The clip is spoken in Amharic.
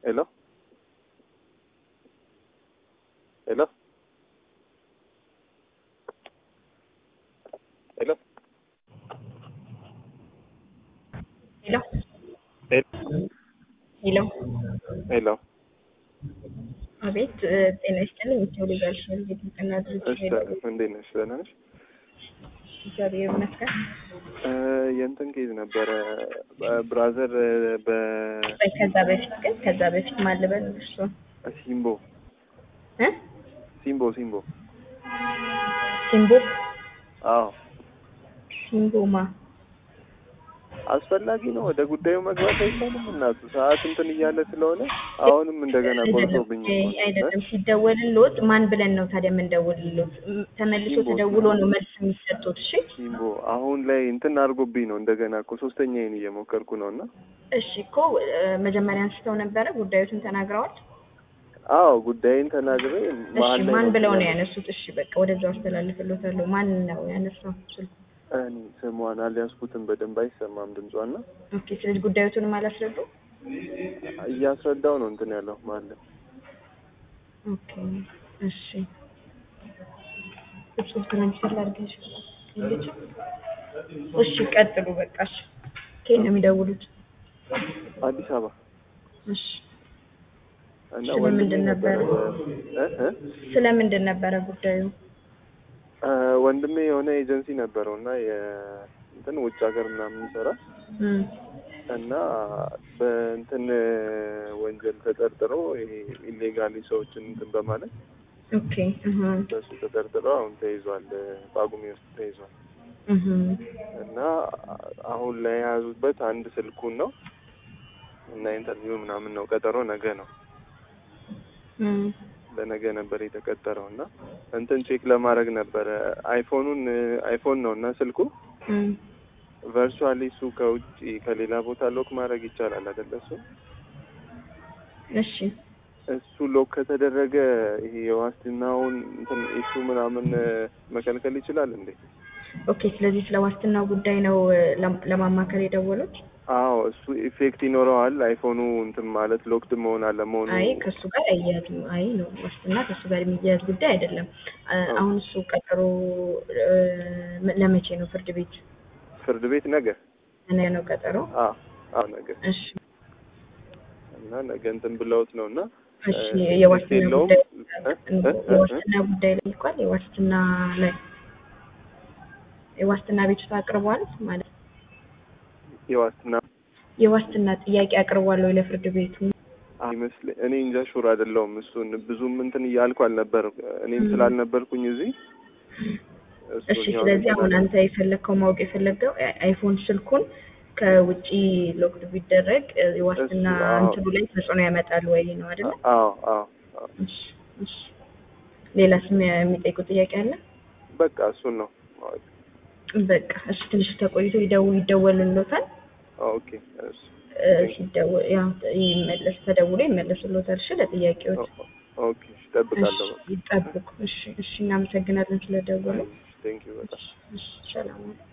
Hello? Hello? Hello? ሄሎ ሄሎ ሄሎ ሄሎ አቤት እ ጤና ይስጥልኝ ኢትዮ ሊጋል ሼል የጥብቅና ድርጅት እሺ ሄሎ እንዴት ነሽ? ደህና ነሽ? እግዚአብሔር ይመስገን እ የእንትን ኬዝ ነበረ ብራዘር በ ቆይ ከዛ በፊት ግን ከዛ በፊት ማን ልበል እሱ ሲምቦ እ ሲምቦ ሲምቦ ሲምቦ አዎ ሲምቦማ አስፈላጊ ነው። ወደ ጉዳዩ መግባት አይቻልም። እናቱ ሰዓት እንትን እያለ ስለሆነ አሁንም እንደገና ቆርጦብኝ አይደለም እኮ ነው። አይደለም ሲደወልልዎት ማን ብለን ነው ታዲያ የምንደውልልዎት ም- ተመልሶ ሲምቦ፣ ተደውሎ ነው መልስ የሚሰጡት እሺ ሲምቦ አሁን ላይ እንትን አድርጎብኝ ነው እንደገና እኮ ሶስተኛዬን እየሞከርኩ ነው እና እሺ እኮ እ መጀመሪያ አንስተው ነበረ ጉዳዮትን ተናግረዋል አዎ ጉዳይን ተናግሬ እሺ መሀል ላይ ማን ብለው ነው ያለው። ያነሱት እሺ በቃ ወደዛው አስተላልፍልዎታለሁ ማን ነው ያነሳው ስልኩ እኔ ስሟን አልያዝኩትም በደንብ አይሰማም ድምጿና ኦኬ ስለዚህ ጉዳዮቱንም አላስረዱ እያስረዳው ነው እንትን ያለው ማለት ኦኬ እሺ እጹብ ትራንስፈር ላድርግልሽ የለችም እሺ ቀጥሉ በቃ እሺ ከየት ነው የሚደውሉት አዲስ አበባ እሺ እና ስለምንድን ወንድሜ ነበረ? እ እ ስለምንድን ነበረ ጉዳዩ እ ወንድሜ የሆነ ኤጀንሲ ነበረው እና የእንትን ውጭ ሀገር ምናምን ይሰራል እም እና በእንትን ወንጀል ተጠርጥሮ ይሄ ኢሌጋሊ ሰዎችን እንትን በማለት ኦኬ እህ በሱ ተጠርጥሮ አሁን ተይዟል። ጳጉሜ ውስጥ ተይዟል እህ እና አሁን ላይ የያዙበት አንድ ስልኩን ነው እና ኢንተርቪው ምናምን ነው። ቀጠሮ ነገ ነው። እም ለነገ ነበር የተቀጠረው እና እንትን ቼክ ለማድረግ ነበረ አይፎኑን አይፎን ነው እና ስልኩ እም ቨርቹዋሊ እሱ ከውጭ ከሌላ ቦታ ሎክ ማድረግ ይቻላል አይደለ? እሱ እሺ እሱ ሎክ ከተደረገ ይሄ የዋስትናውን እንትን ኢሹ ምናምን መከልከል ይችላል እንዴ? ኦኬ ስለዚህ ስለ ዋስትናው ጉዳይ ነው እ ለም- ለማማከር የደወሉት አዎ እሱ ኢፌክት ይኖረዋል አይፎኑ እንትን ማለት ሎክድ መሆን አለመሆኑ አይ ከእሱ ጋር አያያዝም። አይ ነው ዋስትና ከእሱ ጋር የሚያያዝ ጉዳይ አይደለም። አ- አሁን እሱ ቀጠሮ እ ም- ለመቼ ነው ፍርድ ቤት ፍርድ ቤት ነገ ነገ ነው ቀጠሮ? አዎ አዎ ነገ እሺ እና ነገ እንትን ብለውት ነው እና እሺ እ የዋስትና የለውም ጉዳይ እ እ እ የዋስትና ጉዳይ ላይ እንኳን የዋስትና ላይ የዋስትና ቤቱታ አቅርቧል ማለት የዋስትና የዋስትና ጥያቄ አቅርቧል ወይ ለፍርድ ቤቱ? አይመስለኝ እኔ እንጃ ሹር አይደለሁም። እሱን ብዙም እንትን እያልኩ አልነበር እኔም ም። ስላልነበርኩኝ እዚህ እሺ እሱኛውን ስለዚህ እንትን አሁን አለ። አንተ የፈለግከው ማወቅ የፈለገው አይ- አይፎን ስልኩን ከውጪ ሎክድ ቢደረግ እ የዋስትና እሱ አዎ እንትኑ ላይ ተጽዕኖ ያመጣል ወይ ነው አይደለ? አዎ አዎ አዎ እሺ እሺ ሌላስ የሚ- የሚጠይቁ ጥያቄ አለ? በቃ እሱን ነው ማወቅ። በቃ እሺ ትንሽ ተቆይቶ ይደው ይደወልልዎታል። ኦኬ እሺ እ ሲደወል ያው ይመለስ ተደውሎ ይመለስልዎታል። እሺ ለጥያቄዎች ኦ- ኦኬ እሺ እጠብቃለሁ። እሺ ይጠብቁ። እሺ እሺ እናመሰግናለን ስለደወሉ። ቴንክ ዩ በጣም እሺ እሺ ሰላም ዋሉ።